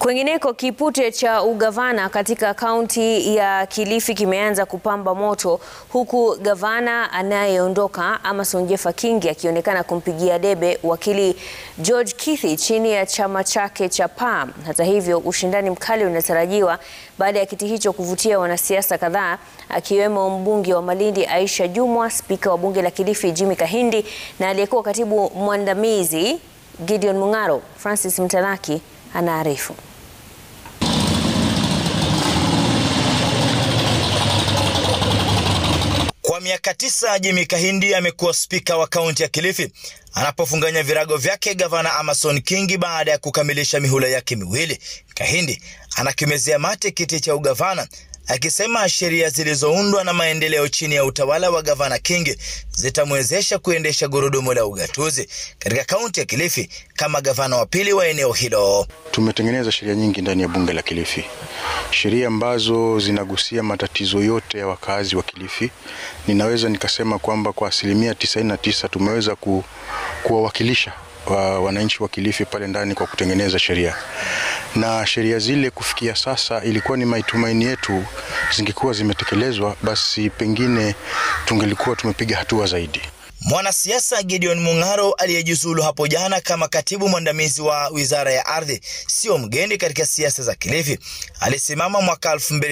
Kwingineko, kipute cha ugavana katika kaunti ya Kilifi kimeanza kupamba moto huku gavana anayeondoka Amason Jeffa Kingi akionekana kumpigia debe wakili George Kithi chini ya chama chake cha PAM. Hata hivyo, ushindani mkali unatarajiwa baada ya kiti hicho kuvutia wanasiasa kadhaa akiwemo mbunge wa Malindi Aisha Jumwa, spika wa bunge la Kilifi Jimmy Kahindi na aliyekuwa katibu mwandamizi Gideon Mung'aro. Francis Mtalaki anaarifu. Kwa miaka tisa Jimmy Kahindi amekuwa spika wa kaunti ya Kilifi anapofunganya virago vyake gavana Amason Kingi baada ya kukamilisha mihula yake miwili. Kahindi anakimezea mate kiti cha ugavana akisema sheria zilizoundwa na maendeleo chini ya utawala wa gavana Kingi zitamwezesha kuendesha gurudumu la ugatuzi katika kaunti ya Kilifi kama gavana wa pili wa eneo hilo. Tumetengeneza sheria nyingi ndani ya bunge la Kilifi, sheria ambazo zinagusia matatizo yote ya wakazi wa Kilifi. Ninaweza nikasema kwamba kwa asilimia 99 tumeweza ku, kuwawakilisha wa wananchi wa Kilifi pale ndani kwa kutengeneza sheria na sheria zile kufikia sasa, ilikuwa ni matumaini yetu zingekuwa zimetekelezwa, basi pengine tungelikuwa tumepiga hatua zaidi. Mwanasiasa Gideon Mung'aro aliyejiuzulu hapo jana kama katibu mwandamizi wa wizara ya ardhi sio mgeni katika siasa za Kilifi. Alisimama mwaka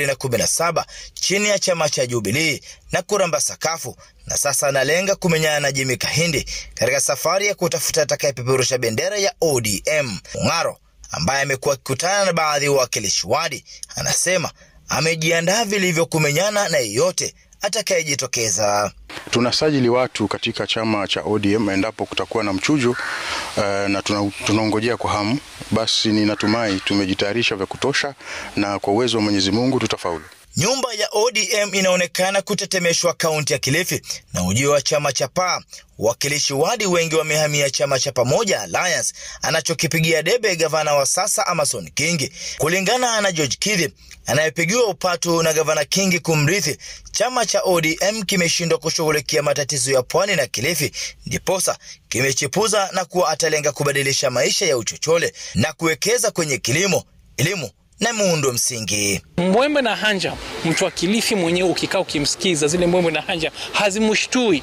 2017 chini ya chama cha Jubilee na kuramba sakafu, na sasa analenga kumenyana na Jimmy Kahindi katika safari ya kutafuta atakayepeperusha bendera ya ODM. Mung'aro ambaye amekuwa akikutana na baadhi ya wawakilishi wadi anasema amejiandaa vilivyo kumenyana na yeyote atakayejitokeza. Tunasajili watu katika chama cha ODM endapo kutakuwa na mchujo uh, na tunaongojea kwa hamu. Basi ninatumai tumejitayarisha vya kutosha, na kwa uwezo wa Mwenyezi Mungu tutafaulu. Nyumba ya ODM inaonekana kutetemeshwa kaunti ya Kilifi na ujio wa chama cha PAA. Wawakilishi wadi wengi wamehamia chama cha Pamoja Alliance anachokipigia debe gavana wa sasa Amason Kingi. Kulingana na George Kithi anayepigiwa upatu na gavana Kingi kumrithi, chama cha ODM kimeshindwa kushughulikia matatizo ya pwani na Kilifi, ndiposa kimechipuza na kuwa atalenga kubadilisha maisha ya uchochole na kuwekeza kwenye kilimo, elimu na muundo msingi. Mbwembe na hanja, mtu wa Kilifi mwenyewe ukikaa ukimsikiza, zile mbwembe na hanja hazimshtui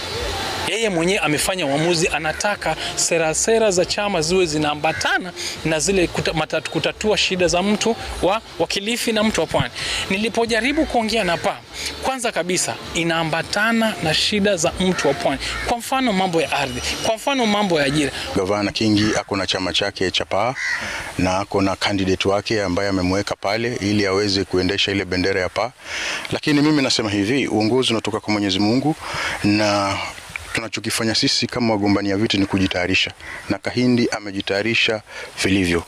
yeye mwenyewe amefanya uamuzi, anataka sera sera za chama ziwe zinaambatana na zile kuta, matatu, kutatua shida za mtu wa, wa Kilifi na mtu wa Pwani. Nilipojaribu kuongea na PAA, kwanza kabisa inaambatana na shida za mtu wa Pwani, kwa mfano mambo ya ardhi, kwa mfano mambo ya ajira. Gavana Kingi ako na chama chake cha PAA na ako na candidate wake ambaye amemweka pale ili aweze kuendesha ile bendera ya PAA, lakini mimi nasema hivi, uongozi unatoka kwa Mwenyezi Mungu na tunachokifanya sisi kama wagombania viti ni kujitayarisha, na Kahindi amejitayarisha vilivyo.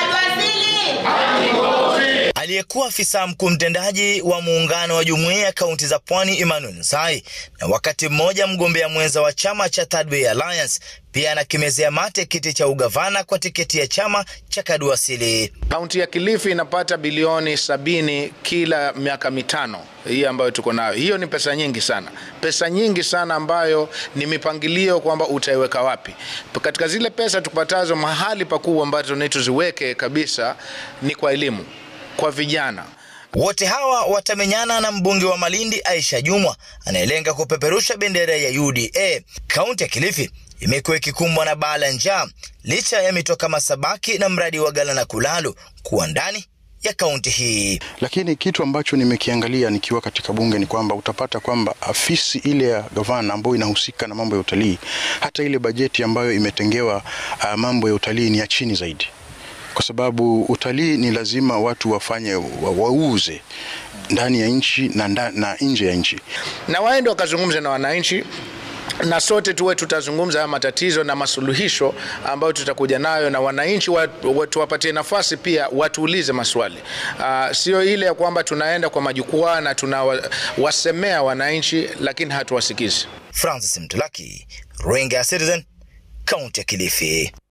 Aliyekuwa afisa mkuu mtendaji wa muungano wa jumuiya ya kaunti za Pwani Emmanuel Nsai na wakati mmoja mgombea mwenza wa chama cha Third Way Alliance pia anakimezea mate kiti cha ugavana kwa tiketi ya chama cha Kaduasili. Kaunti ya Kilifi inapata bilioni sabini kila miaka mitano hii ambayo tuko nayo. Hiyo ni pesa nyingi sana, pesa nyingi sana ambayo ni mipangilio kwamba utaiweka wapi. Katika zile pesa tupatazo, mahali pakubwa ambazo ni tuziweke kabisa ni kwa elimu, kwa vijana. Wote hawa watamenyana na mbunge wa Malindi Aisha Jumwa anayelenga kupeperusha bendera ya UDA. Kaunti ya Kilifi imekuwa ikikumbwa na baa la njaa licha ya mito kama Sabaki na mradi wa Galana Kulalu kuwa ndani ya kaunti hii. Lakini kitu ambacho nimekiangalia nikiwa katika bunge ni kwamba utapata kwamba afisi ile ya gavana ambayo inahusika na mambo ya utalii, hata ile bajeti ambayo imetengewa uh, mambo ya utalii ni ya chini zaidi kwa sababu utalii ni lazima watu wafanye wa, wauze ndani ya nchi na, na nje ya nchi, na waende wakazungumza na wananchi na sote tuwe tutazungumza haya matatizo na masuluhisho ambayo tutakuja nayo, na wananchi tuwapatie nafasi pia watuulize maswali. Uh, sio ile ya kwamba tunaenda kwa majukwaa na tunawasemea wananchi lakini hatuwasikizi. Francis Mtulaki, Runinga ya Citizen, kaunti ya Kilifi.